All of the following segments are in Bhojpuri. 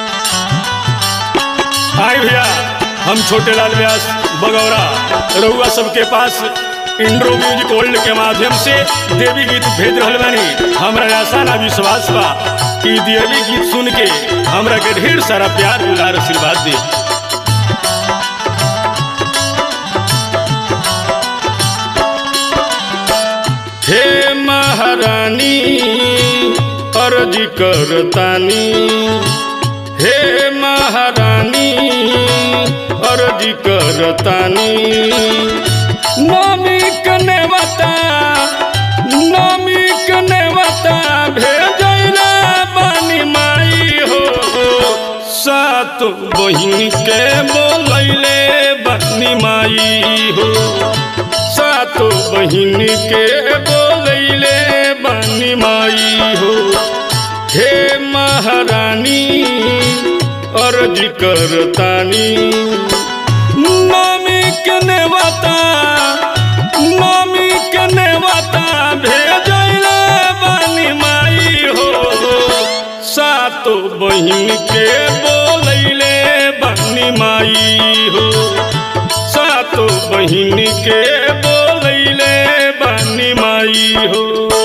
हाय भैया हम छोटे लाल व्यास बगौरा रउआ सबके पास इंड्रो म्यूजिक वर्ल्ड के माध्यम से देवी गीत भेज रहल बानी हमरा आशा ना विश्वास बा कि देवी गीत सुन के हमरा के ढेर सारा प्यार दुलार आशीर्वाद दी हे महारानी अर्ज करतानी हे महारानी अर्ज करतानी नमी कनेवता नमी कनेवता भेजैला बानी माई हो सात बहिन के बोलैले बानी माई हो सातो बहिन के बोलैले बानी माई हो हे महारानी अर्ज करतानी मम्मी के नेवता मम्मी के नेवता भेजैले बानी माई हो सातो बहिन के बोलैले बानी माई हो सातो बहिन के बोलैले बानी माई हो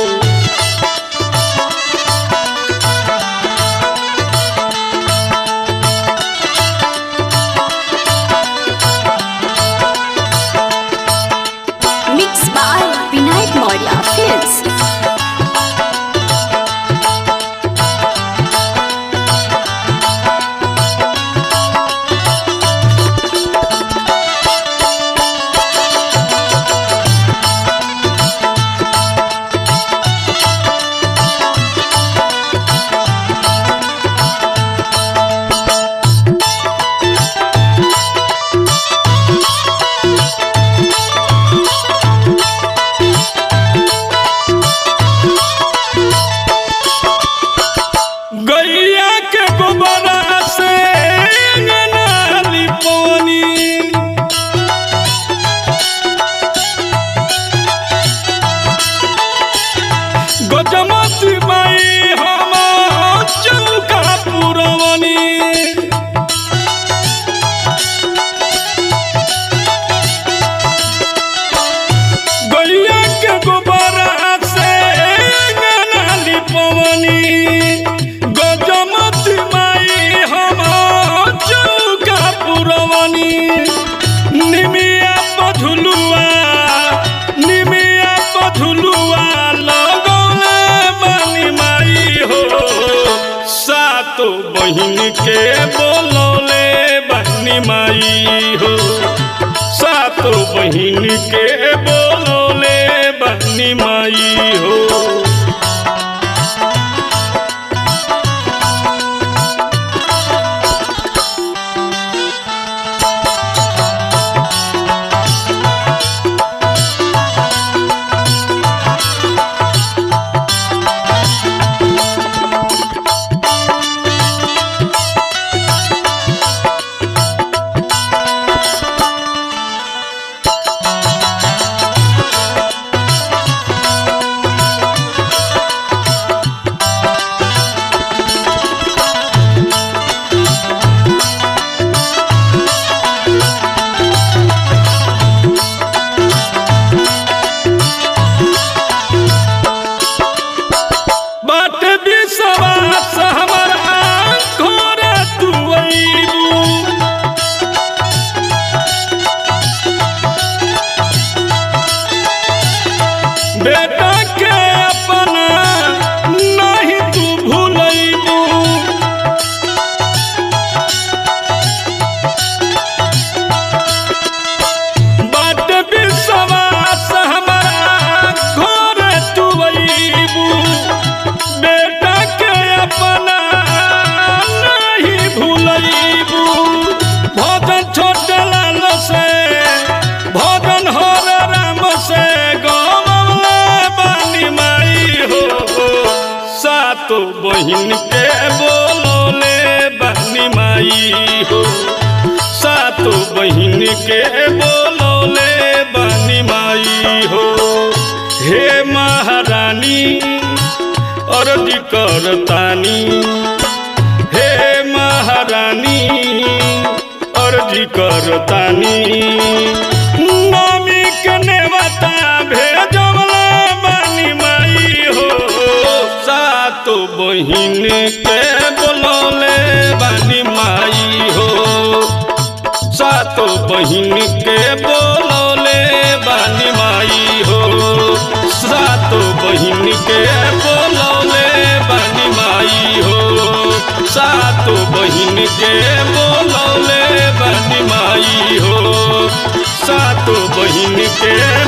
Mixed by Vinayak Maurya Films. गैया के गोबरा से अंगना लिपौनी गजमती बाई हम चौका पुरवनी गैया के गोबरा से अंगना लिपवनी गजमती माई हम चौका पुरवनी निमिया पझुलुआ निमिया पझुलुआ लगौले बानी माई हो सातो बहिन के बोलौले बानी माई हो सातो बहिन के बोलौले बानी माई हो बाट विश्वास हमारा घर तू अइबू बेटा के अपना नहीं तू भूलैबू बाट विश्वास हमारा घर तू अइबू बेटा के अपना नहीं भूलैबू भजन छोट लाल से भजन हर राम से गमले बानी माई हो सातो बहिन के बोलोले बानी माई हो सातो बहिन के बोलोले बानी माई हो हे महारानी अर्ज करतानी हे महा करतानी नमी के नेवता भेजवला बानी माई हो सातो बहिन के बोलौले बानी माई हो सातो बहिन के बोलौले बानी माई हो सातो बहिन के बोलौले बानी माई हो सातो बहिन के बोलौले बानी माई हो सातो बहिन के